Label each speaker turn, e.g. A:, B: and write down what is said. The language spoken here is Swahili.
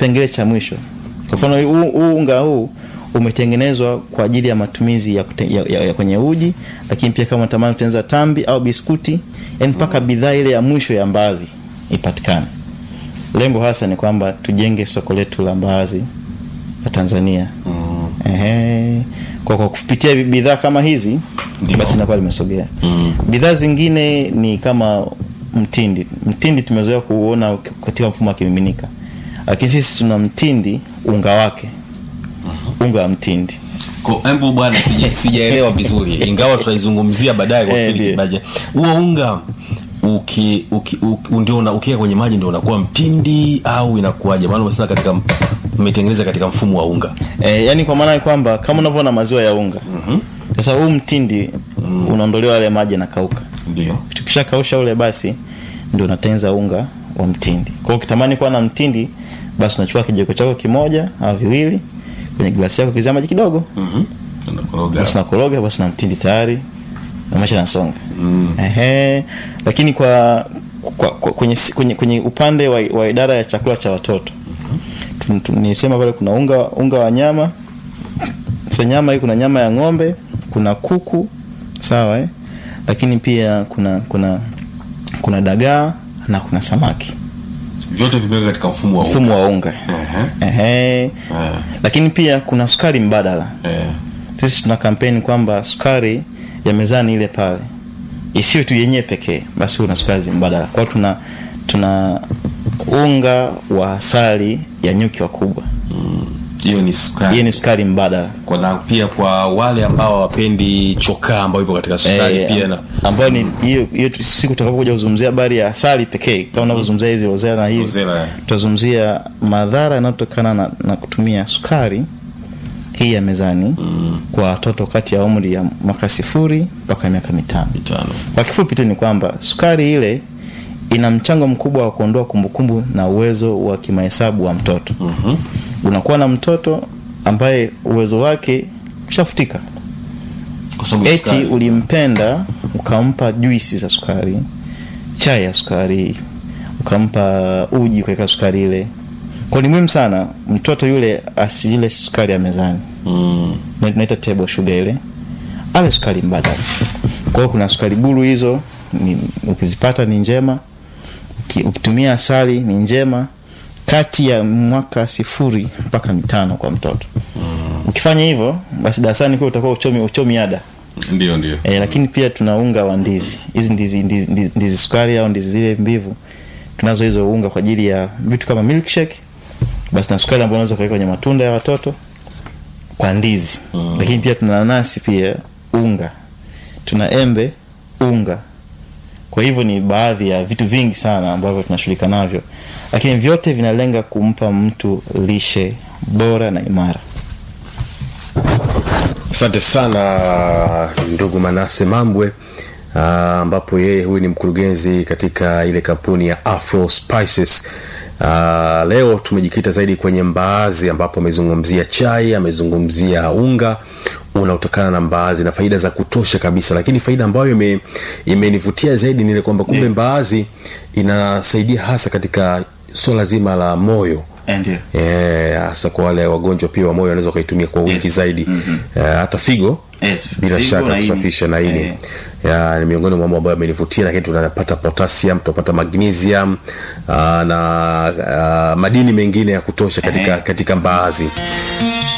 A: kipengele cha mwisho kwa mfano huu huu unga huu umetengenezwa kwa ajili ya matumizi ya, kute, ya, ya, ya kwenye uji lakini pia kama unatamani kutengeneza tambi au biskuti yani mpaka bidhaa ile ya mwisho ya mbaazi ipatikane lengo hasa ni kwamba tujenge soko letu la mbaazi la tanzania
B: Mm.
A: Ehe. Kwa, kwa kupitia bidhaa kama hizi
B: Ndio.
A: basi inakuwa limesogea
B: Mm.
A: bidhaa zingine ni kama mtindi mtindi tumezoea kuona katika mfumo wa kimiminika lakini sisi tuna mtindi unga wake unga wa mtindi
B: Ko- embu bwana sija- sijaelewa vizuri ingawa tutaizungumzia baadaye kwa
A: Eh,
B: kipindi
A: ndio.
B: kibaje huo unga uki, uki, uki, ndio una- ukiweka kwenye maji ndio unakuwa mtindi au inakuwaje maana umesema katika umetengeneza katika mfumo wa unga
A: e, yani kwa maana ya kwamba kama unavyoona maziwa ya unga sasa huu mtindi unaondolewa yale maji yanakauka
B: ndio
A: tukishakausha ule basi ndio unatengeneza unga wa mtindi kwa hiyo ukitamani kuwa na mtindi basi unachukua kijiko chako kimoja au viwili kwenye glasi yako kizia maji kidogo
B: Mhm. Unakoroga.
A: basi nakoroga basi na mtindi tayari na maisha nasonga Ehe. lakini kwa, kwa, kwa kwenye, kwenye, kwenye upande wa, wa idara ya chakula cha watoto Tu- tu- nisema pale kuna unga unga wa nyama sasa nyama hii kuna nyama ya ng'ombe kuna kuku sawa eh? lakini pia kuna kuna kuna dagaa na kuna samaki
B: vyote vimeweka katika mfumo wa unga
A: mfumo wa unga
B: Ehe.
A: Ehe.
B: Eh.
A: lakini pia kuna sukari mbadala
B: Eh.
A: sisi tuna kampeni kwamba sukari ya mezani ile pale isiwe tu yenyewe pekee basi una sukari mbadala kwao tuna tuna unga wa asali ya nyuki wakubwa
B: hiyo ni sukari
A: hiyo ni sukari mbadala
B: kwa na pia kwa wale ambao hawapendi chokaa ambayo ipo katika sukari
A: Eh,
B: pia na
A: ambayo ni hiyo hiyo tu- siku tutakapokuja kuzungumzia habari ya asali pekee kama unavyozungumzia hizi rozela na hivi
B: Rosella, eh.
A: tutazungumzia madhara yanayotokana na, na kutumia sukari hii ya mezani mm. kwa watoto kati ya umri ya mwaka sifuri mpaka miaka mitano
B: mitano
A: kwa kifupi tu ni kwamba sukari ile ina mchango mkubwa wa kuondoa kumbukumbu na uwezo wa kimahesabu wa mtoto
B: Mhm.
A: unakuwa na mtoto ambaye uwezo wake ushafutika
B: kwa sababu ya
A: eti
B: sukari.
A: ulimpenda ukampa juisi za sukari chai ya sukari ukampa uji ukaweka sukari ile kwa ni muhimu sana mtoto yule asiile sukari ya mezani
B: Mm.
A: Na- tunaita table sugar ile ale sukari mbadala kwa hiyo kuna sukari buru hizo ni, ukizipata ni njema Uki, ukitumia asali ni njema kati ya mwaka sifuri mpaka mitano kwa mtoto ukifanya hivyo basi darasani kwa utakuwa uchomi, uchomi ada
B: ndio ndio
A: e, lakini pia tuna unga wa ndizi hizi ndizi, ndizi, ndizi, ndizi sukari au ndizi zile mbivu tunazo hizo unga kwa ajili ya vitu kama milkshake basi na sukari ambayo unaweza kuweka kwenye matunda ya watoto kwa ndizi mm. lakini pia tuna nanasi pia unga tuna embe unga kwa hivyo ni baadhi ya vitu vingi sana ambavyo tunashughulika navyo lakini vyote vinalenga kumpa mtu lishe bora na imara
C: asante sana ndugu manase mambwe ah, ambapo yeye huyu ni mkurugenzi katika ile kampuni ya afro spices Uh, leo tumejikita zaidi kwenye mbaazi ambapo amezungumzia chai amezungumzia unga unaotokana na mbaazi na faida za kutosha kabisa lakini faida ambayo ime- imenivutia zaidi ni ile kwamba kumbe mbaazi inasaidia hasa katika swala zima la moyo
A: ndio
C: Eh, hasa kwa wale wagonjwa pia wa moyo wanaweza wakaitumia kwa wingi
A: Yes.
C: zaidi Eh, hata figo
A: Yes,
C: bila
A: figo
C: shaka
A: na ini.
C: kusafisha na ini
A: Eh.
C: ya, ni miongoni mwa mambo ambayo amenivutia lakini tunapata potassium tunapata magnesium aa, na aa, madini mengine ya kutosha katika,
A: Eh.
C: katika mbaazi